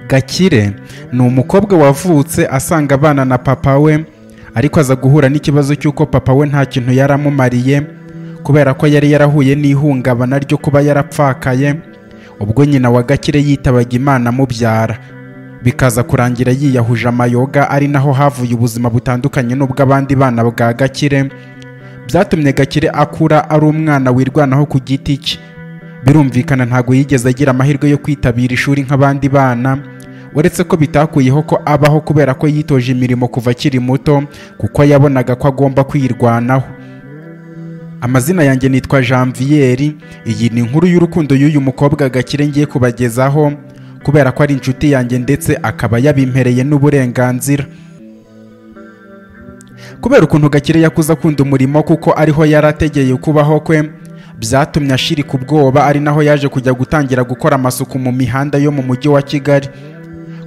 gakire ni umukobwa wavutse asanga abana na papa we ariko aza guhura n'ikibazo cy'uko papa we nta kintu yari amumariye kubera ko yari yarahuye n'ihungabana ryo kuba yarapfakaye ubwo nyina wa gakire yitabaga imana amubyara bikaza kurangira yiyahuje amayoga ari naho havuye ubuzima butandukanye n'ubw'abandi bana bwa gakire byatumye gakire akura ari umwana wirwanaho ku giti cye birumvikana ntabwo yigeze agira amahirwe yo kwitabira ishuri nk'abandi bana uretse ko bitakuyeho ko abaho kubera ko yitoje imirimo kuva akiri muto kuko yabonaga ko agomba kwirwanaho amazina yanjye nitwa janviyeri iyi ni inkuru y'urukundo y'uyu mukobwa gakire ngiye kubagezaho kubera ko ari inshuti yanjye ndetse akaba yabimpereye n'uburenganzira kubera ukuntu gakire yakuze akunda umurimo kuko ariho yari ategeye kubaho kwe byatumye ashirika ubwoba ari naho yaje kujya gutangira gukora amasuku mu mihanda yo mu mujyi wa kigali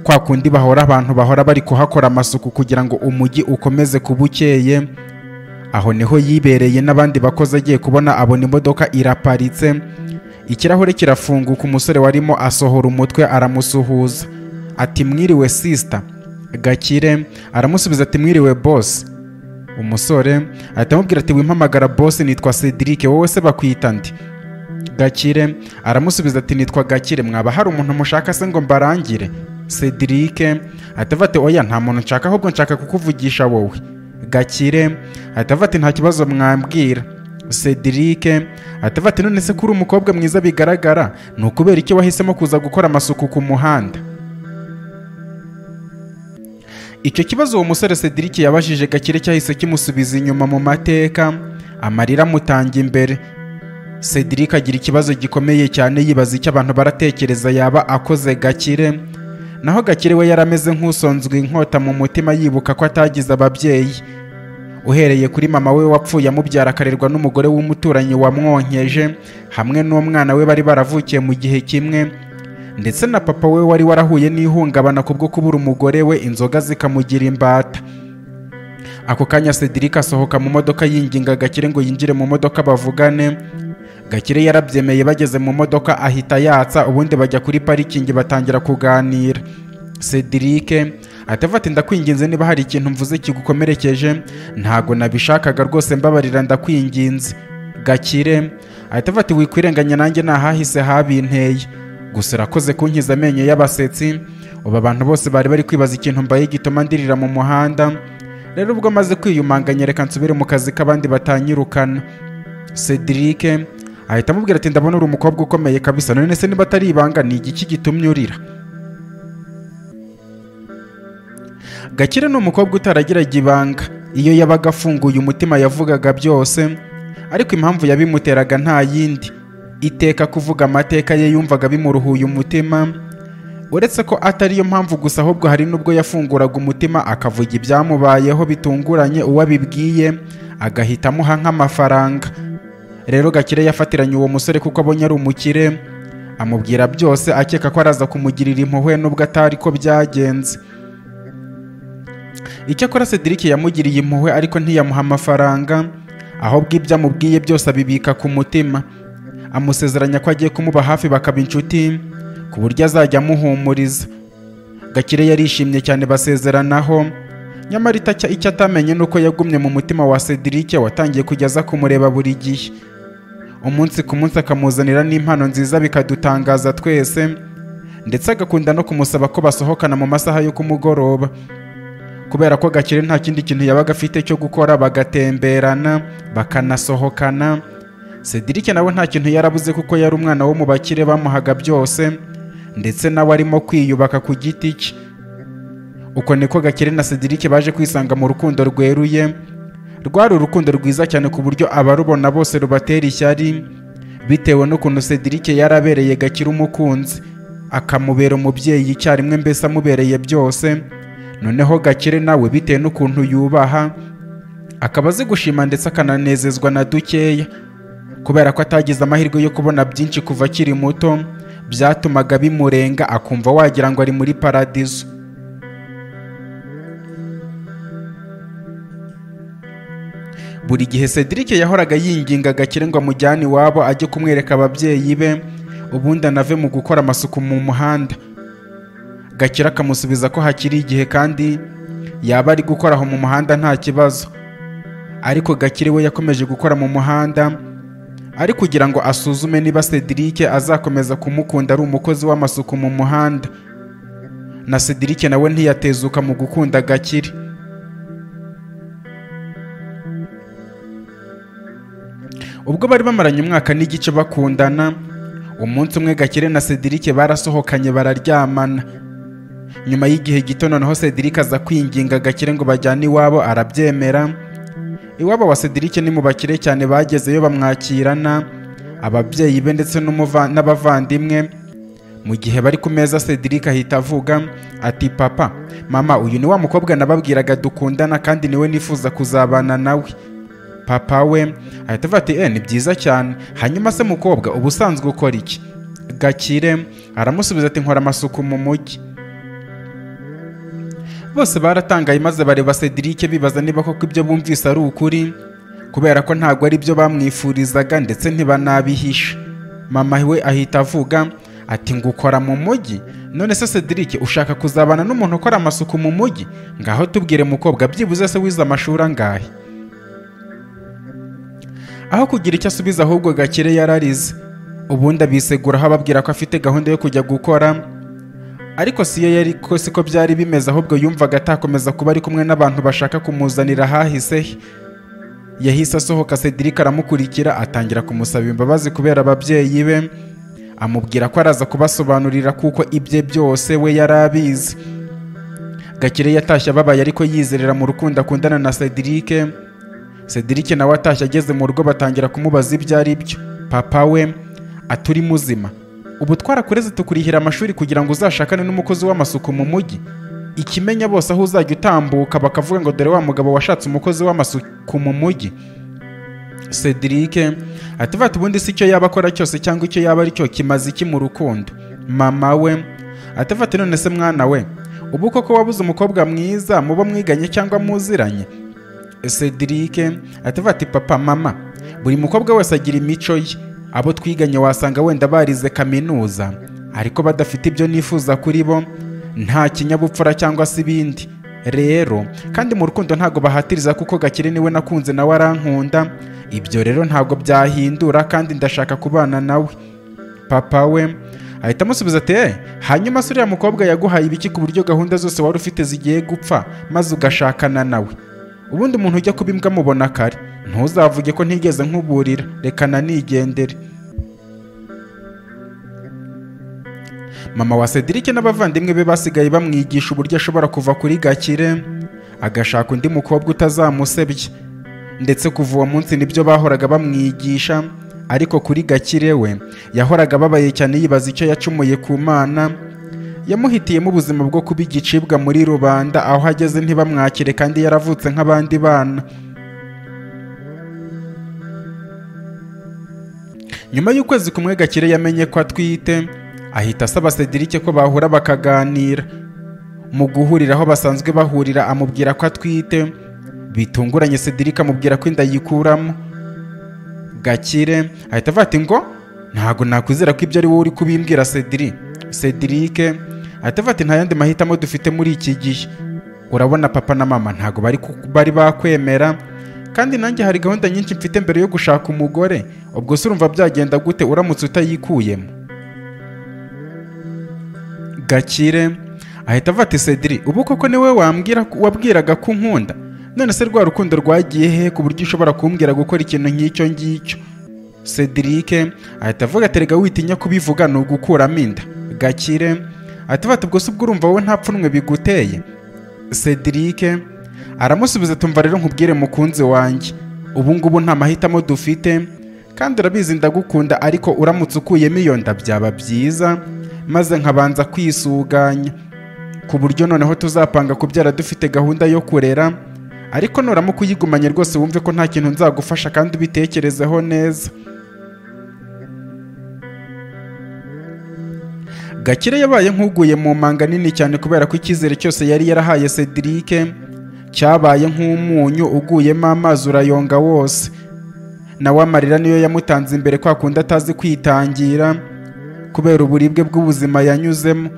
kwa kundi bahora abantu bahora bari kuhakora amasuku kugira ngo umujyi ukomeze kuba ukeye aho niho yibereye n'abandi bakozi agiye kubona abona imodoka iraparitse ikirahure kirafunguka umusore warimo asohora umutwe aramusuhuza ati mwiriwe sisita gakire aramusubiza ati mwiriwe bosi umusore ahita amubwira ati wimpamagara bose nitwa cedric wowe se bakwita ndi gakire aramusubiza ati nitwa gakire mwaba hari umuntu mushaka se ngo mbarangire cedric ahita avuga ati oya nta muntu nshaka ahubwo nshaka kukuvugisha wowe gakire ahita avuga ati nta kibazo mwambwira cedric ahita avuga ati none se ko uri umukobwa mwiza bigaragara ni ukubera icyo wahisemo kuza gukora amasuku ku muhanda icyo kibazo uwo musore Cedric yabajije gakire cyahise kimusubiza inyuma mu mateka amarira amutanga imbere Cedric agira ikibazo gikomeye cyane yibaza icyo abantu baratekereza yaba akoze gakire naho gakire we yari ameze nk'usonzwe inkota mu mutima yibuka ko atagize ababyeyi uhereye kuri mama we wapfuye amubyara akarerwa n'umugore w'umuturanyi wamwonkeje hamwe n'umwana we bari baravukiye mu gihe kimwe ndetse na papa we wari warahuye n'ihungabana kubwo kubura umugore we inzoga zikamugira imbata ako kanya cedric asohoka mu modoka yinginga gakire ngo yinjire mu modoka bavugane gakire yarabyemeye bageze mu modoka ahita yatsa ubundi bajya kuri parikingi batangira kuganira cedric atavuga ati ndakwinginze niba hari ikintu mvuze kigukomerekeje ntago nabishakaga rwose mbabarira ndakwinginze gakire ahita avuga ati wikwirenganya nanjye ntahahise habinteye gusa urakoze kunkiza amenyo y'abasetsi ubu abantu bose bari bari kwibaza ikintu mbaye gituma ndirira mu muhanda rero ubwo amaze kwiyumanganya reka nsubire mu kazi k'abandi batanyirukana cedric ahita amubwira ati ndabona uri umukobwa ukomeye kabisa none se niba atari ibanga ni igiki gitumye urira gakire ni umukobwa utaragiraga ibanga iyo yabaga afunguye umutima yavugaga byose ariko impamvu yabimuteraga nta yindi iteka kuvuga amateka ye yumvaga bimuruhuye umutima uretse ko atariyo mpamvu gusa ahubwo hari n'ubwo yafunguraga umutima akavuga ibyamubayeho bitunguranye uwo abibwiye agahita amuha nk'amafaranga rero gakire yafatiranye uwo musore kuko abonye ari umukire amubwira byose akeka ko araza kumugirira impuhwe n'ubwo atari ko byagenze icyakora cedric yamugiriye impuhwe ariko ntiyamuha amafaranga ahubwo ibyo amubwiye byose abibika ku mutima amusezeranya ko agiye kumuba hafi bakaba inshuti ku buryo azajya amuhumuriza gakire yarishimye cyane basezeranaho nyamara itacya icyo atamenye ni uko yagumye mu mutima wa cedric watangiye kujya kumureba buri gihe umunsi ku munsi akamuzanira n'impano nziza bikadutangaza twese ndetse agakunda no kumusaba ko basohokana mu masaha yo kumugoroba kubera ko gakire nta kindi kintu yabaga afite cyo gukora bagatemberana bakanasohokana Cedric nawe nta kintu yarabuze kuko yari umwana wo mu bakire bamuhaga byose ndetse nawe arimo kwiyubaka ku giti cye uko niko Gakire na Cedric baje kwisanga mu rukundo rweruye rwari urukundo rwiza cyane ku buryo abarubona bose rubatera ishyari bitewe n'ukuntu Cedric yarabereye Gakire umukunzi akamubera umubyeyi icyarimwe mbese amubereye byose noneho Gakire nawe bitewe n'ukuntu yubaha akaba azi gushima ndetse akananezezwa na dukeya kubera ko atagize amahirwe yo kubona byinshi kuva akiri muto byatumaga bimurenga akumva wagira ngo ari muri paradizo buri gihe Cedric yahoraga yinginga Gakire ngo amujyane iwabo ajye kumwereka ababyeyi be ubundi anave mu gukora amasuku mu muhanda Gakire akamusubiza ko hakiri igihe kandi yaba ari gukora aho mu muhanda nta kibazo ariko Gakire we yakomeje gukora mu muhanda ari kugira ngo asuzume niba Cedric azakomeza kumukunda ari umukozi w'amasuku mu muhanda na Cedric nawe ntiyatezuka mu gukunda Gakire ubwo bari bamaranye umwaka n'igice bakundana umunsi umwe Gakire na Cedric barasohokanye bararyamana nyuma y'igihe gito noneho Cedric aza kwinginga Gakire ngo bajyane iwabo arabyemera iwabo wa Cedric ni mu bakire cyane bagezeyo bamwakirana ababyeyi be ndetse n'umuva- n'abavandimwe mu gihe bari ku meza Cedric ahita avuga ati papa mama uyu ni wa mukobwa nababwiraga dukundana kandi niwe nifuza kuzabana nawe papa we ahita avuga ati eh ni byiza cyane hanyuma se mukobwa uba usanzwe ukora iki gakire aramusubiza ati nkora amasuku mu mujyi bose baratangaye maze bareba Cedric bibaza niba koko ibyo bumvise ari ukuri kubera ko ntabwo ari byo bamwifurizaga ndetse ntibanabihisha mama we ahita avuga ati ngo ukora mu mujyi none se Cedric ushaka kuzabana n'umuntu ukora amasuku mu mujyi ngaho tubwire mukobwa byibuze se wize amashuri angahe aho kugira icyo asubiza ahubwo gakire yararize ubundi abiseguraho ababwira ko afite gahunda yo kujya gukora ariko siyo yari ko siko byari bimeze ahubwo yumvaga atakomeza kuba ari kumwe n'abantu bashaka kumuzanira ahahise he yahise asohoka Cedric aramukurikira atangira kumusaba imbabazi kubera ababyeyi be amubwira ko araza kubasobanurira kuko ibye byose we yari abizi gakire yatashye ababaye ariko yizerera mu rukundo akundana na Cedric Cedric nawe atashye ageze mu rugo batangira kumubaza ibyo ari byo papa we ati uri muzima ubu twarakureze tukurihira amashuri kugira ngo uzashakane n'umukozi w'amasuku mu mujyi ikimenya bose aho uzajya utambuka bakavuga ngo dore wa mugabo washatse umukozi w'amasuku mu mujyi Cedric ati "Vati, ubundi si icyo yaba akora cyose cyangwa icyo yaba ari cyo kimaze iki mu rukundo mama we ati "Vati, none se mwana we ubu koko wabuze umukobwa mwiza muba mwiganye cyangwa muziranye Cedric atavuga ati papa mama buri mukobwa wese agira imico ye abo twiganye wasanga wenda barize kaminuza ariko badafite ibyo nifuza kuri bo nta kinyabupfura cyangwa se ibindi rero kandi mu rukundo ntabwo bahatiriza kuko gakire niwe nakunze nawe arankunda ibyo rero ntabwo byahindura kandi ndashaka kubana nawe papa we ahita amusubiza ati "Eh, hanyuma se uriya mukobwa yaguhaye ibiki ku buryo gahunda zose wari ufite zigiye gupfa maze ugashakana nawe ubundi umuntu ujya kuba imbwa mubona kare ntuzavuge ko ntigeze nkuburira reka nanigendere mama wa Cedric n'abavandimwe be basigaye bamwigisha uburyo ashobora kuva kuri gakire agashaka undi mukobwa utazamusebye ndetse kuva uwo munsi nibyo bahoraga bamwigisha ariko kuri gakire we yahoraga ababaye cyane yibaza icyo yacumuye ku mana yamuhitiyemo ubuzima bwo kuba igicibwa muri rubanda aho ageze ntibamwakire kandi yaravutse nk'abandi bana nyuma y'ukwezi kumwe gakire yamenye ko atwite ahita asaba Cedric ko bahura bakaganira mu guhurira aho basanzwe bahurira amubwira ko atwite bitunguranye Cedric amubwira ko inda yikuramo gakire ahita avuga ati ngo ntabwo nakwizera ko ibyo ari wowe uri kubimbwira Cedric Cedric ahita avuga ati nta yandi mahitamo dufite muri iki gihe urabona papa na mama ntabwo bari ku- bari bakwemera kandi nanjye hari gahunda nyinshi mfite mbere yo gushaka umugore ubwo se urumva byagenda gute uramutse utayikuyemo gakire ahita avuga ati Cedric ubu koko niwe wambwira wabwiraga ko unkunda none se rwa rukundo rwagiye he ku buryo ushobora kumbwira gukora ikintu nk'icyo ngicyo Cedric ahita avuga ati rega witinya kubivuga ni ugukuramo inda gakire ahita avuga ati ubwo se ubwo urumva wowe nta pfunwe biguteye Cedric aramusubiza tumva rero nkubwire mukunzi wanjye ubu ngubu nta mahitamo dufite kandi urabizi ndagukunda ariko uramutse ukuyemo iyo nda byaba byiza maze nkabanza kwisuganya ku buryo noneho tuzapanga kubyara dufite gahunda yo kurera ariko nuramuka uyigumanye rwose wumve ko nta kintu nzagufasha kandi ubitekerezeho neza Gakire yabaye nk'uguye mu manga nini cyane kubera ko icyizere cyose yari yarahaye Cedric cyabaye nk'umunyu uguyemo amazi urayonga wose nawe amarira niyo yamutanze imbere kwa kundi atazi kwitangira kubera uburibwe bw'ubuzima yanyuzemo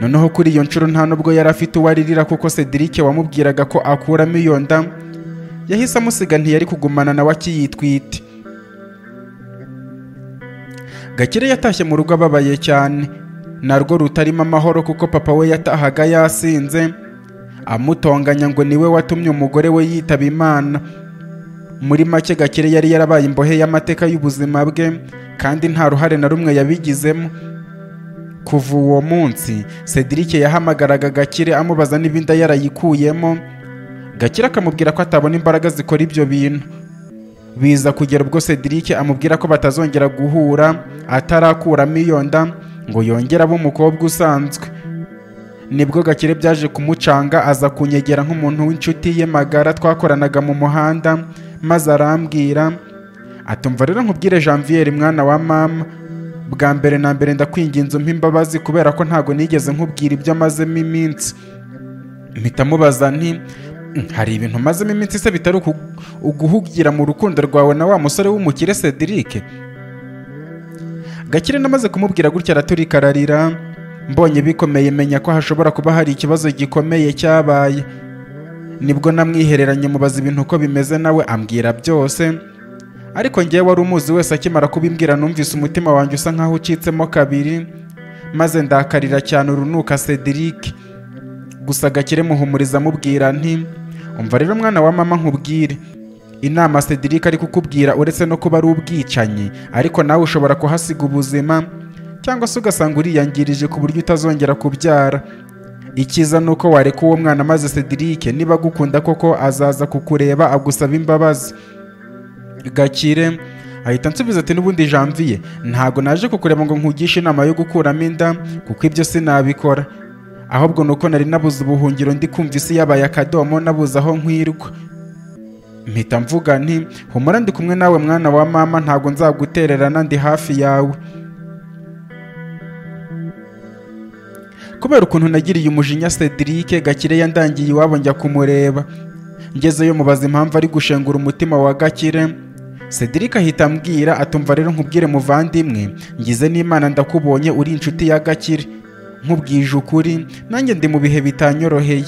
noneho kuri iyo nshuro nta nubwo yari afite uwo aririra kuko Cedric wamubwiraga ko akuramo iyo nda yahise amusiga ntiyari kugumana nawe akiyitwite gakire yatashye mu rugo ababaye cyane narwo rutarimo amahoro kuko papa we yatahaga yasinze amutonganya ngo niwe watumye umugore we yitaba imana muri make gakire yari yarabaye imbohe y'amateka y'ubuzima bwe kandi nta ruhare na rumwe yabigizemo kuva uwo munsi Cedric yahamagaraga gakire amubaza niba inda yarayikuyemo gakire akamubwira ko atabona imbaraga zikora ibyo bintu biza kugera ubwo Cedric amubwira ko batazongera guhura atarakuramo iyo nda ngo yongere abe umukobwa usanzwe nibwo gakire byaje kumucanga aza kunyegera nk'umuntu w'inshuti ye magara twakoranaga mu muhanda maze arambwira atumva rero nkubwire Janvier mwana wa mama bwa mbere na mbere ndakwinginze umpa imbabazi kubera ko ntago nigeze nkubwira ibyo amazemo iminsi mpita mubaza nti hari ibintu mazemo iminsi se bitari uku- uguhugira mu rukundo rwawe na wa musore w'umukire Cedric Gakire namaze kumubwira gutya araturika ararira mbonye bikomeye menya ko hashobora kuba hari ikibazo gikomeye cyabaye nibwo namwihereranye mubaza ibintu uko bimeze nawe ambwira byose ariko ngewe wari umuzi wese akimara kubimbwira numvise umutima wanjye usa nkaho ucitsemo kabiri maze ndakarira cyane urunuka Cedric gusa gakire muhumuriza amubwira nti umva rero mwana wa mama nkubwire inama Cedric ari kukubwira uretse no kuba ari ubwicanyi ariko nawe ushobora kuhasiga ubuzima cyangwa se ugasanga uriyangirije ku buryo utazongera kubyara icyiza ni uko wareka uwo mwana maze Cedric niba agukunda koko azaza kukureba agusaba imbabazi gakire ahita ansubiza ati n'ubundi janvier ntago naje kukureba ngo nkugishe inama yo gukuramo inda kuko ibyo sinabikora ahubwo ni uko nari nabuze ubuhungiro ndi kumva isi yabaye akadomo nabuze aho nkwirwa mpita mvuga nti humura ndi kumwe nawe mwana wa mama ntago nzagutererana ndi hafi yawe kubera ukuntu nagiriye umujinya Cedric Gakire yandangiye iwabo njya kumureba ngezeyo mubaza impamvu ari gushengura umutima wa Gakire Cedric ahita ambwira atumva rero nkubwire muvandimwe ngize n'Imana ndakubonye uri inshuti ya Gakire nkubwije ukuri nanjye ndi mu bihe bitanyoroheye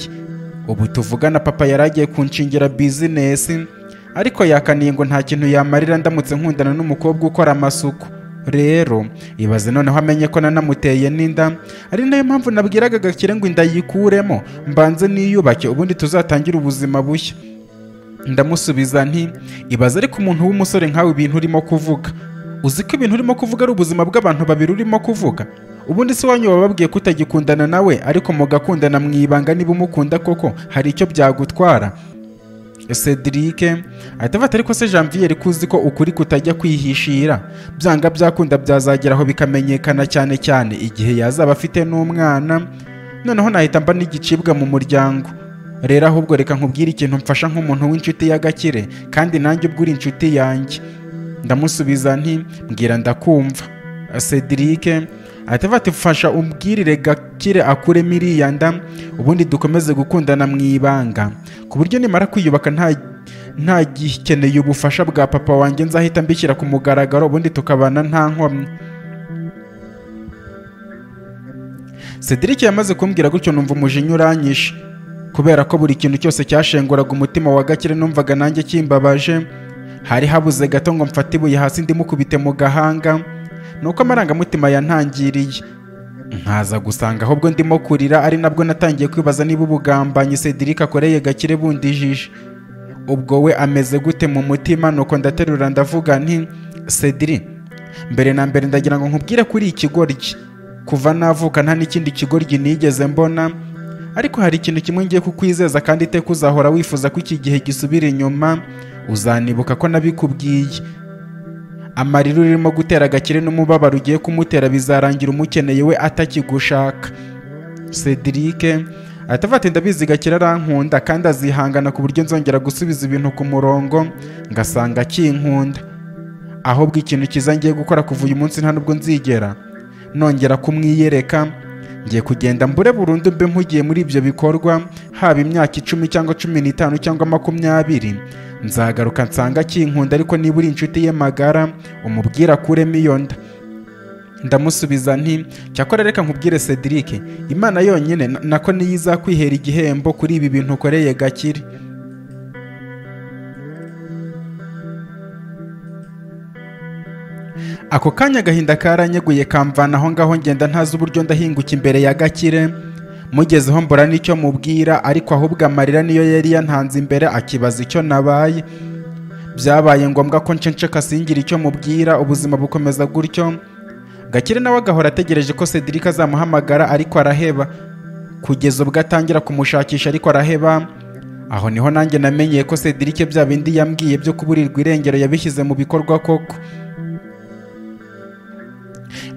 ubu tuvugana papa yaragiye kunshingira business ariko yakaniye ngo nta kintu yamarira ndamutse nkundana n'umukobwa ukora amasuku rero ibaze noneho amenye ko nanamuteye n'inda ari nayo mpamvu nabwiraga Gakire ngo inda yikuremo mbanze niyubake ubundi tuzatangire ubuzima bushya ndamusubiza nti ibaze ariko umuntu w'umusore nkawe ibintu urimo kuvuga uzi ko ibintu urimo kuvuga ari ubuzima bw'abantu babiri urimo kuvuga ubundi se wanyu wababwiye kutagikundana nawe ariko mugakundana mu ibanga niba umukunda koko hari icyo byagutwara Cedric ahita afata ariko se Janvier ko uzi ko ukuri kutajya kwihishira byanga byakunda byazageraho bikamenyekana cyane cyane igihe yazaba afite n'umwana noneho nahita mba n'igicibwa mu muryango rero ahubwo reka nkubwire ikintu mfasha nk'umuntu w'inshuti ya Gakire kandi nanjye ubwo uri inshuti yanjye ndamusubiza nti mbwira ndakumva Cedric ahita avuga ati mfasha umbwirire Gakire akuremo iriya nda ubundi dukomeze gukundana mu ibanga ku buryo nimara kwiyubaka nta ntagikeneye ubufasha bwa papa wanjye nzahita mbishyira ku mugaragaro ubundi tukabana nta nkomyi Cedric yamaze kumbwira gutyo numva umujinya uranyishe kubera ko buri kintu cyose cyashenguraga umutima wa Gakire numvaga nanjye kimbabaje hari habuze gato ngo mfate ibuye hasi ndimukubite mu gahanga nuko amarangamutima yantangiriye nkaza gusanga ahubwo ndimo kurira ari nabwo natangiye kwibaza niba ubugambanyi Cedric akoreye Gakire bundijije ubwo we ameze gute mu mutima nuko ndaterura ndavuga nti Cedric mbere na mbere ndagira ngo nkubwire kuri ikigoryi kuva navuka nta n'ikindi kigoryi nigeze mbona ariko hari ikintu kimwe ngiye kukwizeza kandi iteka uzahora wifuza ko iki gihe gisubira inyuma uzanibuka ko nabikubwiye amarira urimo gutera agakire n'umubabaro ugiye kumutera bizarangira umukeneye we atakigushaka Cedric ahita ati ndabizi gakire arankunda kandi azihangana ku buryo nzongera gusubiza ibintu ku murongo ngasanga akinkunda ahubwo ikintu cyiza ngiye gukora kuva uyu munsi nta nubwo nzigera nongera kumwiyereka ngiye kugenda mbure burundu mbe mpugiye muri ibyo bikorwa haba imyaka icumi cyangwa cumi n'itanu cyangwa makumyabiri nzagaruka nsanga akinkunda ariko niba uri inshuti ye magara umubwira akuremo iyo nda ndamusubiza nti cyakora reka nkubwire cedric imana yonyine na- nako niyo izakwihera igihembo kuri ibi bintu ukoreye gakire ako kanya agahinda karanyeguye kamvana aho ngaho ngenda ntazi uburyo ndahinguka imbere ya gakire mugezeho mbura n'icyo mubwira ariko ahubwo amarira niyo yari yantanze imbere akibaza icyo nabaye byabaye ngombwa ko ncensheka singira icyo mubwira ubuzima bukomeza gutyo gakire nawe agahora ategereje ko cedric azamuhamagara ariko araheba kugeza ubwo atangira kumushakisha ariko araheba aho niho nanjye namenyeye ko cedric bya bindi yambwiye byo kuburirwa irengero yabishyize mu bikorwa koko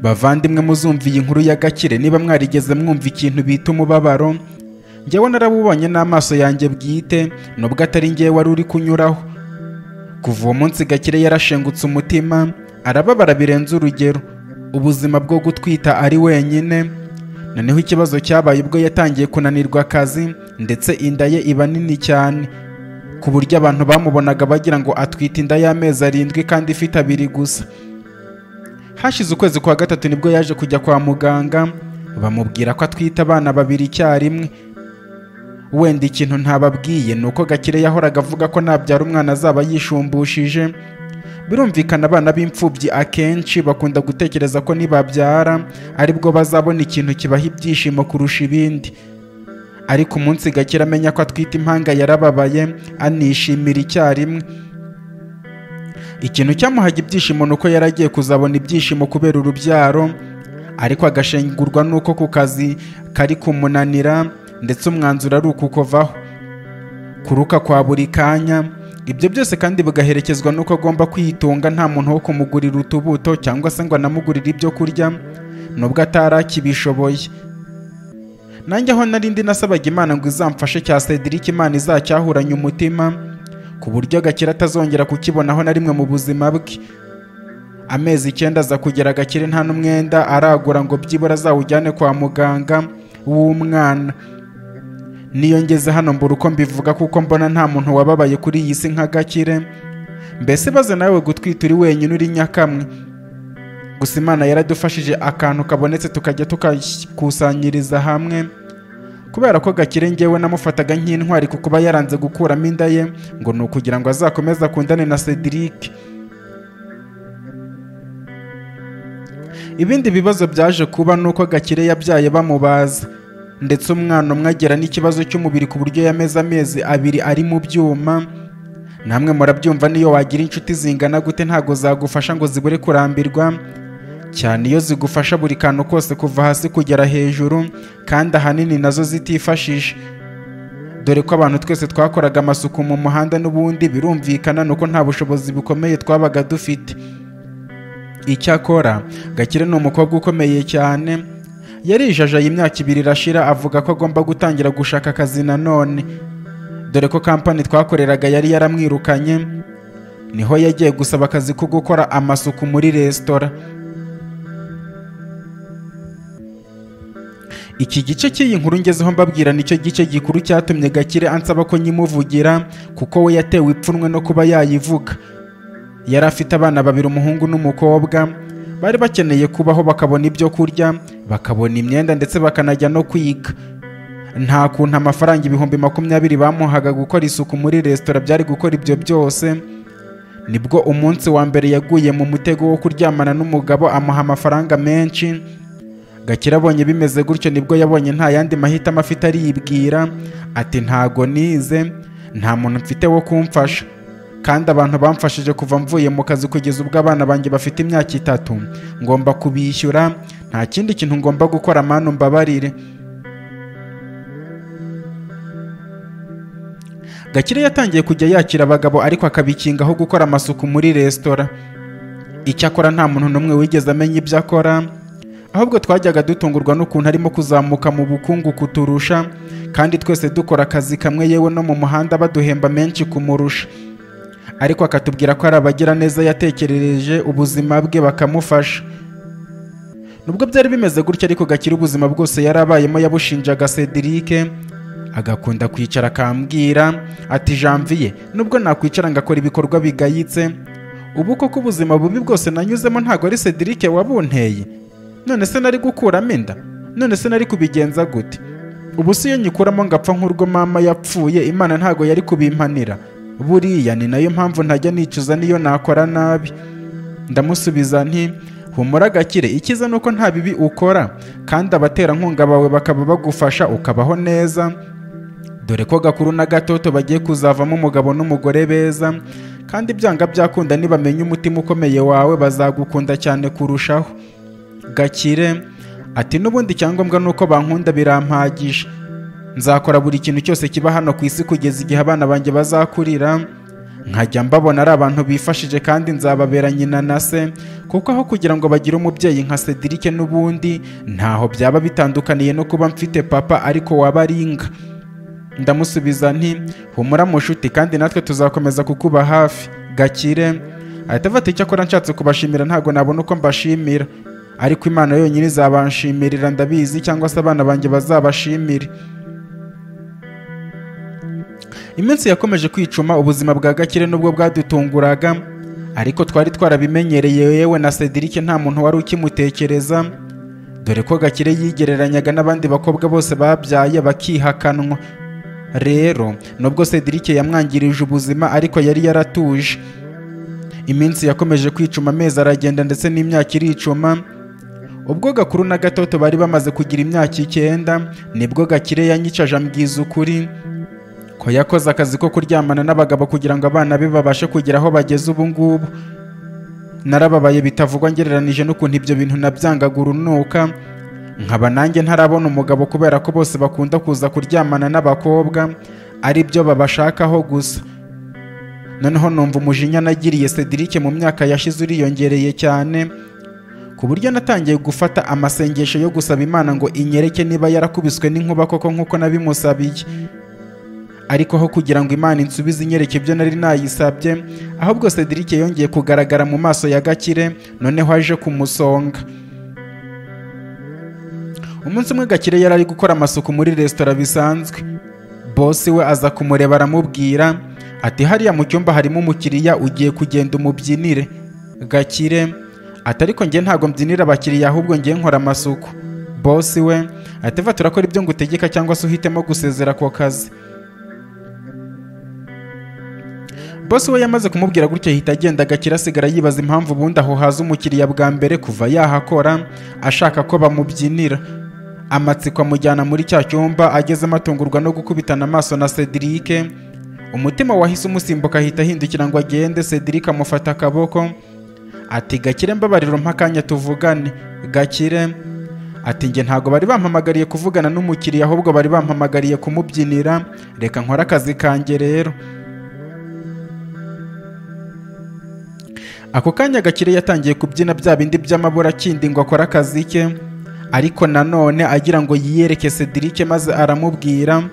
bavandimwe muzumva iyi nkuru ya gakire niba mwarigeze mwumva ikintu bita umubabaro njyewe narabubonye n'amaso yanjye bwite nubwo atari njyewe wari uri kunyuraho kuva uwo munsi gakire yarashengutse umutima arababara birenze urugero ubuzima bwo gutwita ari wenyine noneho ikibazo cyabaye ubwo yatangiye kunanirwa akazi ndetse inda ye iba nini cyane ku buryo abantu bamubonaga bagira ngo atwite inda y'amezi arindwi kandi ifite abiri gusa hashize ukwezi kwa gatatu nibwo yaje kujya kwa muganga bamubwira ko atwite abana babiri icyarimwe wenda ikintu ntababwiye ni uko gakire yahoraga avuga ko nabyara umwana azaba yishumbushije birumvikana abana b'imfubyi akenshi bakunda gutekereza ko nibabyara aribwo bazabona ikintu kibaha ibyishimo kurusha ibindi ariko umunsi gakire amenya ko atwite impanga yarababaye anishimira icyarimwe ikintu cyamuhaga ibyishimo ni uko yari agiye kuzabona ibyishimo kubera urubyaro ariko agashengurwa n'uko ku kazi kari kumunanira ndetse umwanzuro ari ukukovaho kuruka kwa buri kanya ibyo byose kandi bigaherekezwa n'uko agomba kwitunga nta muntu wo kumugurira utubuto cyangwa se ngo anamugurire ibyo kurya nubwo atari akibishoboye nanjye aho nari ndi nasabaga imana ngo izamfashe cya cedric imana izacyahuranye umutima ku buryo gakire atazongera kukibonaho na rimwe mu buzima bwe amezi icyenda aza kugera gakire nta n'umwenda aragura ngo byibura azawujyane kwa muganga w'umwana niyo ngeze hano mbura uko mbivuga kuko mbona nta muntu wababaye kuri iyi si nka gakire mbese baze nawe gutwita uri wenyine uri nyakamwe gusa imana yaradufashije akantu kabonetse tukajya tukakusanyiriza hamwe kubera ko gakire ngewe namufataga nk'intwari ku kuba yaranze gukuramo inda ye ngo ni ukugira ngo azakomeze akundane na cedric ibindi bibazo byaje kuba ni uko gakire yabyaye bamubaza ndetse umwana umwe agira n'ikibazo cy'umubiri ku buryo yameze amezi abiri ari mu byuma namwe murabyumva niyo wagira inshuti zingana gute ntago zagufasha ngo zibure kurambirwa cyane iyo zigufasha buri kantu kose kuva hasi kugera hejuru kandi ahanini nazo zitifashije dore ko abantu twese twakoraga amasuku mu muhanda n'ubundi birumvikana nuko nta bushobozi bukomeye twabaga dufite icyakora gakire ni umukobwa ukomeye cyane yarijajaye imyaka ibiri irashira avuga ko agomba gutangira gushaka akazi nanone dore ko kampani twakoreraga yari yaramwirukanye niho yagiye gusaba akazi ko gukora amasuku muri resitora iki gice cy'iyi nkuru ngezeho mbabwira nicyo gice gikuru cyatumye gakire ansaba ko nyimuvugira kuko we yatewe ipfunwe no kuba yayivuga yari afite abana babiri umuhungu n'umukobwa bari bakeneye kubaho bakabona ibyo kurya bakabona imyenda ndetse bakanajya no kwiga nta kuntu amafaranga ibihumbi makumyabiri bamuhaga gukora isuku muri resitora byari gukora ibyo byose nibwo umunsi wa mbere yaguye mu mutego wo kuryamana n'umugabo amuha amafaranga menshi gakire abonye bimeze gutyo nibwo yabonye nta yandi mahitamo afite aribwira ati ntago nize nta muntu mfite wo kumfasha kandi abantu bamfashije kuva mvuye mu kazi kugeza ubwo abana banjye bafite imyaka itatu ngomba kubishyura nta kindi kintu ngomba gukora manu mbabarire gakire yatangiye kujya yakira abagabo ariko akabikingaho gukora amasuku muri resitora icyakora nta muntu n'umwe wigeze amenya ibyo akora ahubwo twajyaga dutungurwa n'ukuntu arimo kuzamuka mu bukungu kuturusha kandi twese dukora akazi kamwe yewe no mu muhanda baduhemba menshi kumurusha ariko akatubwira ko ari abagira neza yatekerereje ubuzima bwe bakamufasha nubwo byari bimeze gutya ariko gakire ubuzima bwose yari abayemo yabushinjaga Cedric agakunda kwicara akambwira ati janvier nubwo nakwicara ngakora ibikorwa bigayitse ubu koko ubuzima bubi bwose nanyuzemo ntabwo ari Cedric wabunteye none se nari gukuramo inda none se nari kubigenza gute ubu si iyo nyikuramo ngapfa nk'urwo mama yapfuye imana ntabwo yari kubimpanira buriya ni nayo mpamvu ntajya nicuza niyo nakora nabi ndamusubiza nti humura gakire icyiza ni uko nta bibi ukora kandi abaterankunga bawe bakaba bagufasha ukabaho neza dore ko gakuru na gatoto bagiye kuzavamo umugabo n'umugore beza kandi byanga byakunda nibamenya umutima ukomeye wawe bazagukunda cyane kurushaho gakire ati n'ubundi icyangombwa ni uko bankunda birampagisha nzakora buri kintu cyose kiba hano ku isi kugeza igihe abana banjye bazakurira nkajya mbabona ari abantu bifashije kandi nzababera nyina na se kuko aho kugira ngo bagire umubyeyi nka Cedric n'ubundi ntaho byaba bitandukaniye no kuba mfite papa ariko waba ari inka ndamusubiza nti humura mushuti kandi natwe tuzakomeza kukuba hafi gakire ahita afata icyo akora nshatse kubashimira ntabwo nabona uko mbashimira ariko imana yonyine izabanshimirira ndabizi cyangwa se abana banjye bazabashimire iminsi yakomeje kwicuma ubuzima bwa gakire nubwo bwadutunguraga ariko twari twarabimenyereye yewe na Cedric nta muntu wari ukimutekereza dore ko gakire yigereranyaga n'abandi bakobwa bose babyaye bakihakanwa rero nubwo Cedric yamwangirije ubuzima ariko yari yaratuje iminsi yakomeje kwicuma amezi aragenda ndetse n'imyaka iricuma ubwo gakuru na gatoto bari bamaze kugira imyaka icyenda nibwo gakire yanyicaje ambwiza ukuri ko yakoze akazi ko kuryamana n'abagabo kugira ngo abana be babashe kugera aho bageze ubu ngubu narababaye bitavugwa ngereranije n'ukuntu ibyo bintu nabyangaga urunuka nkaba nanjye ntarabona umugabo kubera ko bose bakunda kuza kuryamana n'abakobwa ari byo babashakaho gusa noneho numva umujinya nagiriye Cedric mu myaka yashize uriyongereye cyane ku buryo natangiye gufata amasengesho yo gusaba imana ngo inyereke niba yarakubiswe n'inkuba koko nk'uko nabimusabiye ariko aho kugira ngo imana insubize inyereke ibyo nari nayisabye ahubwo Cedric yongeye kugaragara mu maso ya gakire noneho aje kumusonga umunsi umwe gakire yari ari gukora amasuku muri resitora bisanzwe bosi we aza kumureba aramubwira ati hariya mu cyumba harimo umukiriya ugiye kugenda umubyinire gakire ati ariko njye ntabwo mbyinira abakiriya ahubwo njye nkora amasuku bosi we ati va turakora ibyo ngutegeka cyangwa se uhitemo gusezera ako kazi bosi we yamaze kumubwira gutya ahita agenda agakira asigara yibaza impamvu ubundi aho haza umukiriya bwa mbere kuva yahakora ashaka ko bamubyinira amatsiko amujyana muri cya cyumba agezemo atungurwa no gukubitana amaso na Cedric umutima wahise umusimbuka ahita ahindukira ngo agende Cedric amufata akaboko ati gakire mbabariro mpakanya tuvugane gakire ati njye ntabwo bari bampamagariye kuvugana n'umukiriya ahubwo bari bampamagariye kumubyinira reka nkore akazi kanjye rero ako kanya gakire yatangiye kubyina bya bindi by'amabura akindi ngo akore akazi ke ariko nanone agira ngo yiyereke Cedric maze aramubwira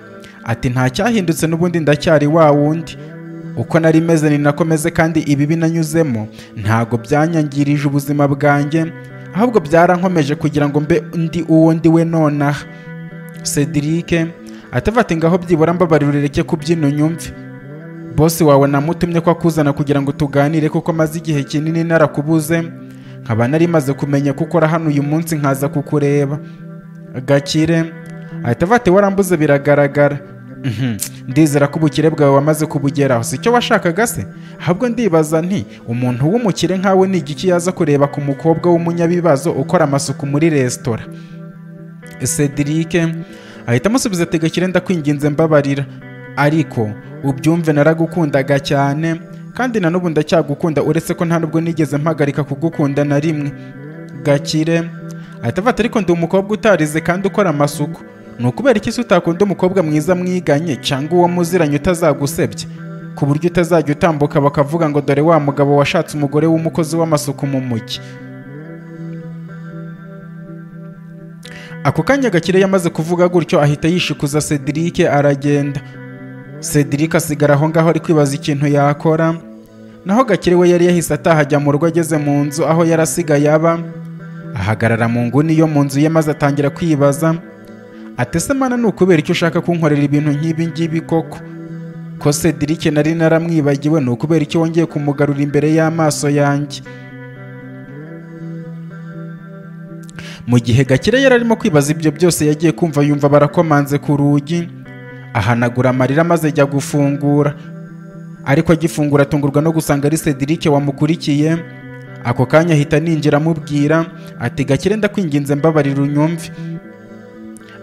ati nta cyahindutse n'ubundi ndacyari wa wundi uko nari meze ni nako meze kandi ibibi nanyuzemo ntago byanyangirije ubuzima bwanjye ahubwo byarankomeje kugira ngo mbe undi uwo ndi we nonaha Cedric atavati ngaho byibura mbabarireke kubyina unyumve bosi wawe namutumye ko akuzana kugira ngo tuganire kuko maze igihe kinini narakubuze nkaba nari maze kumenya ko ukora hano uyu munsi nkaza kukureba gakire ahita avate warambuze biragaragara ndizera ko ubukire bwawe wamaze kubugeraho si cyo washakaga se ahubwo ndibaza nti umuntu w'umukire nkawe ni igiki yaza kureba ku mukobwa w'umunyabibazo ukora amasuku muri resitora Cedric ahita amusubiza ati gakire ndakwinginze mbabarira ariko ubyumve naragukundaga cyane kandi na n'ubu ndacyagukunda uretse ko nta nubwo nigeze mpagarika kugukunda na rimwe gakire ahita avata ariko ndi umukobwa utarize kandi ukora amasuku ni ukubera iki se utakunda umukobwa mwiza mwiganye cyangwa uwo muziranye utazagusebye ku buryo utazajya utambuka bakavuga ngo dore wa mugabo washatse umugore w'umukozi w'amasuku mu mujyi ako kanya gakire yamaze kuvuga gutyo ahita yishikuza Cedric aragenda Cedric asigara aho ngaho ari kwibaza ikintu yakora naho gakire we yari yahise ataha ajya mu rugo ageze mu nzu aho yari asigaye aba ahagarara mu nguni yo mu nzu ye maze atangira kwibaza ati ese mana ni ukubera icyo ushaka kunkorera ibintu nk'ibi ngibi koko ko Cedric nari naramwibagiwe ni ukubera icyo wongeye kumugarura imbere y'amaso yanjye mu gihe gakire yari arimo kwibaza ibyo byose yagiye kumva yumva barakomanze ku rugi ahanagura amarira maze ajya gufungura ariko agifungura atungurwa no gusanga ari Cedric wamukurikiye ako kanya ahita ninjira amubwira ati gakire ndakwinginze mbabarira unyumve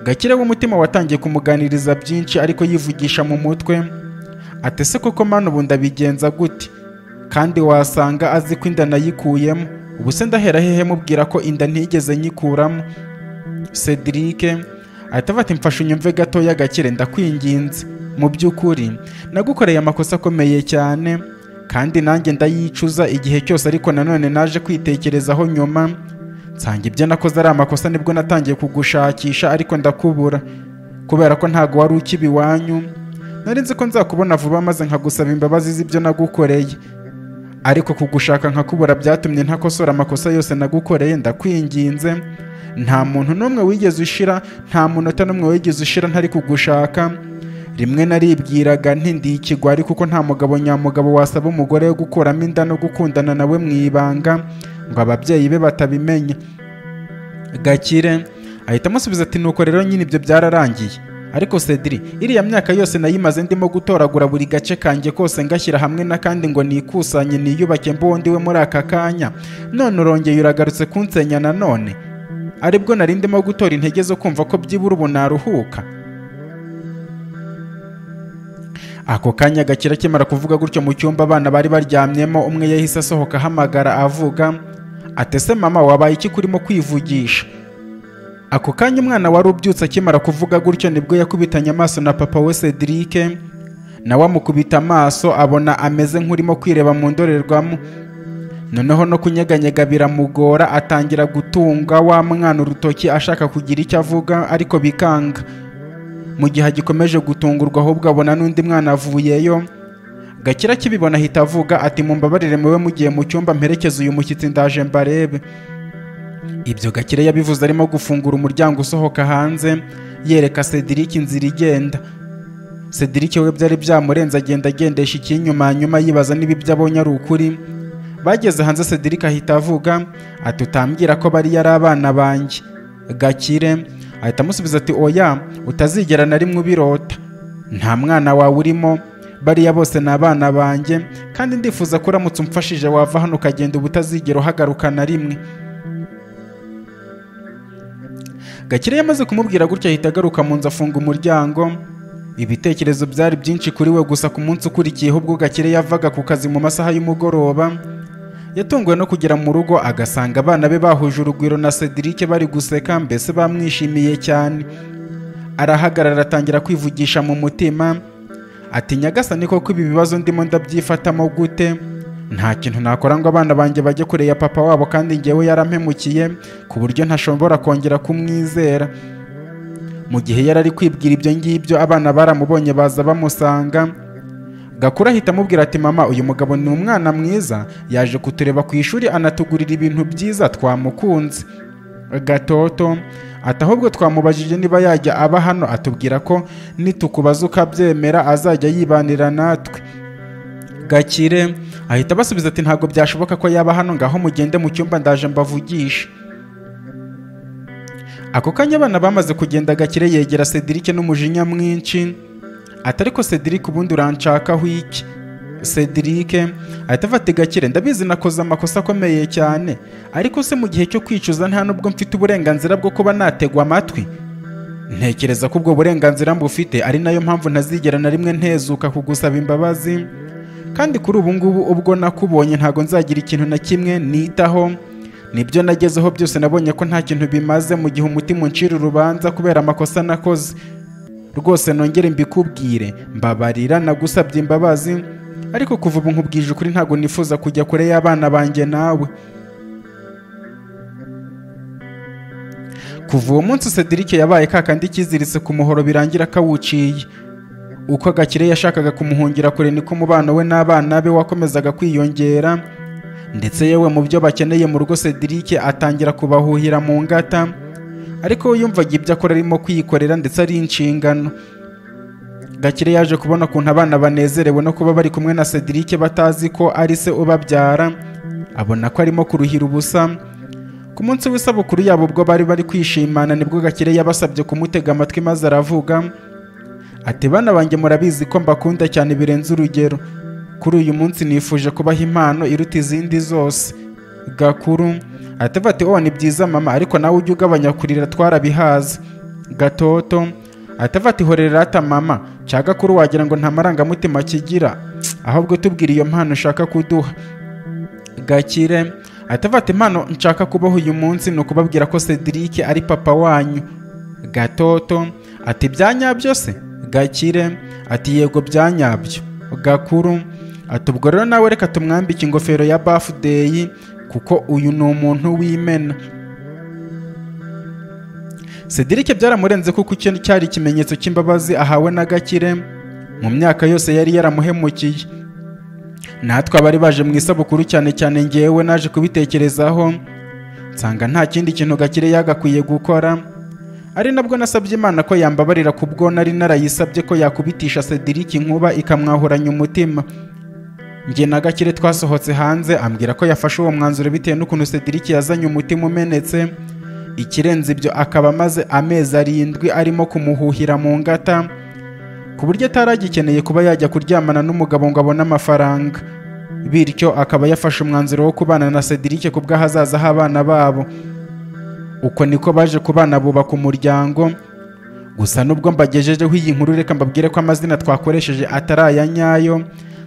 gakire w'umutima watangiye kumuganiriza byinshi ariko yivugisha mu mutwe ati se koko mani ubu ndabigenza gute kandi wasanga azi ko inda nayikuyemo ubu se ndahera hehe mubwira ko inda ntigeze nyikuramo Cedric ahita ati mfashe unyumve gatoya gakire ndakwinginze mu by'ukuri nagukoreye amakosa akomeye cyane kandi nanjye ndayicuza igihe cyose ariko nanone naje kwitekerezaho nyuma nsanga ibyo nakoze ari amakosa nibwo natangiye kugushakisha ariko ndakubura kubera ko ntago wari ukiba iwanyu nari nzi ko nzakubona vuba maze nkagusaba imbabazi z'ibyo nagukoreye ariko kugushaka nkakubura byatumye ntakosora amakosa yose nagukoreye ndakwinginze nta muntu n'umwe wigeze ushira nta munota n'umwe wigeze ushira ntari kugushaka rimwe naribwiraga nti ndi ikigwari kuko nta mugabo nyamugabo wasaba umugore wo gukuramo inda no gukundana nawe mu ibanga ngo ababyeyi be batabimenya gakire ahita amusubiza ati nuko rero nyine ibyo byararangiye ariko Cedric iriya myaka yose nayimaze ndimo gutoragura buri gace kanjye kose ngashyira hamwe n'akandi ngo nikusanye niyubake mbuwo ndiwe muri aka kanya none urongeye uragarutse kunsenya nanone aribwo nari ndimo gutora intege zo kumva ko byibura ubu naruhuka ako kanya gakira akimara kuvuga gutyo mu cyumba abana bari baryamyemo umwe yahise asohoka ahamagara avuga atese mama wabaye iki kurimo kwivugisha ako kanya umwana wari ubyutse akimara kuvuga gutyo nibwo yakubitanye amaso na papa we Cedric nawe amukubita amaso abona ameze nk'urimo kwireba mu ndorerwamo noneho no kunyeganyega biramugora atangira gutunga wa mwana urutoki ashaka kugira icyo avuga ariko bikanga mu gihe agikomeje gutungurwa ahubwo abona n'undi mwana avuyeyo gakira akibibona ahita avuga ati mumbabarire muwe mugiye mu cyumba mperekeze uyu mushyitsi ndaje mbarebe ibyo gakire yabivuze arimo gufungura umuryango usohoka hanze yereka Cedric inzira igenda Cedric we byari byamurenze agenda agendesha ikinyuma hanyuma yibaza niba ibyo abonye ari ukuri bageze hanze Cedric ahita avuga ati utambwira ko bari yari abana banjye gakire ahita amusubiza ati oya utazigera na rimwe ubirota nta mwana wawe urimo bariya bose ni abana banjye kandi ndifuza ko uramutse umfashije wava hano ukagenda uba utazigera uhagaruka na rimwe gakire yamaze kumubwira gutyo ahita agaruka mu nzu afunga umuryango ibitekerezo byari byinshi kuri we gusa ku munsi ukurikiyeho ubwo gakire yavaga ku kazi mu masaha y'umugoroba yatunguwe no kugera mu rugo agasanga abana be bahuje urugwiro na Cedric bari guseka mbese bamwishimiye cyane arahagarara atangira kwivugisha mu mutima ati nyagasani koko ibi bibazo ndimo ndabyifatamo gute nta kintu nakora ngo abana banjye bajye kure ya papa wabo kandi ngewe yarampemukiye ku buryo ntashobora kongera kumwizera mu gihe yari ari kwibwira ibyo ngibyo abana baramubonye baza bamusanga gakura ahita amubwira ati mama uyu mugabo ni umwana mwiza yaje kutureba ku ishuri anatugurira ibintu byiza twamukunze gatoto ati ahubwo twamubajije niba yajya aba hano atubwira ko nitukubaza ukabyemera azajya yibanira natwe gakire ahita abasubiza ati ntabwo byashoboka ko yaba hano ngaho mugende mu cyumba ndaje mbavugisha ako kanya abana bamaze kugenda gakire yegera Cedric n'umujinya mwinshi ati ariko Cedric ubundi uranshakaho iki Cedric ahita afata gakire ndabizi nakoze amakosa akomeye cyane ariko se mu gihe cyo kwicuza nta nubwo mfite uburenganzira bwo kuba nategwa amatwi ntekereza ko ubwo burenganzira mbufite ari nayo mpamvu ntazigera na rimwe ntezuka kugusaba imbabazi kandi kuri ubu ngubu ubwo nakubonye ntabwo nzagira ikintu na kimwe nitaho nibyo nagezeho byose nabonye ko nta kintu bimaze mu gihe umutima uncira urubanza kubera amakosa nakoze rwose nongere mbikubwire mbabarira nagusabye imbabazi ariko kuva ubu nkubwije ukuri ntabwo nifuza kujya kure y'abana banjye nawe kuva uwo munsi Cedric yabaye kakandi kiziritse ku muhoro birangira akawuciye uko agakire yashakaga kumuhungira kure niko umubano we n'abana be wakomezaga kwiyongera ndetse yewe mu byo bakeneye mu rugo Cedric atangira kubahuhira mu ngata ariko we yumvaga ibyo akora arimo kwikorera ndetse ari inshingano Gakire yaje kubona ukuntu abana banezerewe no kuba bari kumwe na Cedric batazi ko ari se ubabyara abona ko arimo kuruhira ubusa ku munsi w'isabukuru yabo ubwo bari bari kwishimana nibwo Gakire yabasabye kumutega amatwi maze aravuga ati bana banjye murabizi ko mbakunda cyane birenze urugero kuri uyu munsi nifuje kubaha impano iruta izindi zose gakuru atavuga ati oh ni byiza mama ariko nawe ujye ugabanya kurira twarabihaze gatoto atavuga ati horera ata mama cya gakuru wagira ngo nta marangamutima kigira ahubwo tubwire iyo mpano ushaka kuduha gakire atavuga ati impano nshaka kubaho uyu munsi ni ukubabwira ko Cedric ari papa wanyu gatoto ati byanyabyo se gakire ati yego byanyabyo gakuru ati ubwo rero nawe reka tumwambike ingofero ya bafudeyi kuko uyu ni umuntu w'imena Cedric byaramurenze kuko icyo cyari ikimenyetso cy'imbabazi ahawe na gakire mu myaka yose yari yaramuhemukiye natwe abari baje mu isabukuru cyane cyane ngewe naje kubitekerezaho nsanga nta kindi kintu gakire yagakwiye gukora ari nabwo nasabye imana ko yambabarira ku bwo nari narayisabye ko yakubitisha Cedric inkuba ikamwahuranya umutima njye na gakire twasohotse hanze ambwira ko yafashe uwo mwanzuro bitewe n'ukuntu Cedric yazanye umutima umenetse ikirenze ibyo akaba amaze amezi arindwi arimo kumuhuhira mu ngata ku buryo ataragikeneye kuba yajya kuryamana n'umugabo ngo abone amafaranga bityo akaba yafashe umwanzuro wo kubana na Cedric ku bw'ahazaza h'abana babo uko niko baje kubana bubaka umuryango gusa nubwo mbagejejeho iyi nkuru reka mbabwire ko amazina twakoresheje atari aya nyayo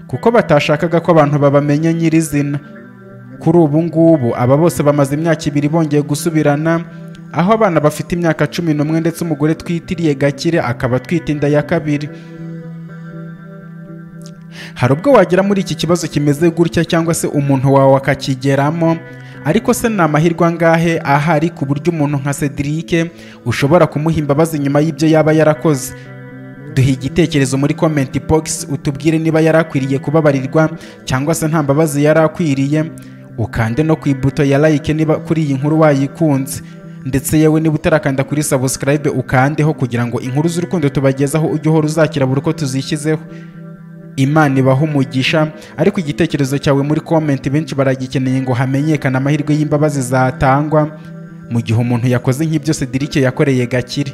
kuko batashakaga ko abantu babamenya nyirizina kuri ubu ngubu aba bose bamaze imyaka ibiri bongeye gusubirana aho abana bafite imyaka cumi n'umwe ndetse umugore twitiriye gakire akaba atwite inda ya kabiri hari ubwo wagera muri iki kibazo kimeze gutya cyangwa se umuntu wawe akakigeramo ariko se ni amahirwe angahe ahari ku buryo umuntu nka Cedric ushobora kumuha imbabazi nyuma y'ibyo yaba yarakoze duhe igitekerezo muri comment box utubwire niba yarakwiriye kubabarirwa cyangwa se nta mbabazi yarakwiriye ukande no ku ibuto ya like niba kuri iyi nkuru wayikunze ndetse yewe niba utarakanda kuri subscribe ukandeho kugira ngo inkuru z'urukundo tubagezaho ujye uhora uzakira buri uko tuzishyizeho imana ibaho umugisha ariko igitekerezo cyawe muri komenti benshi baragikeneye ngo hamenyekane amahirwe y'imbabazi zatangwa mu gihe umuntu yakoze nk'ibyo Cedric yakoreye gakire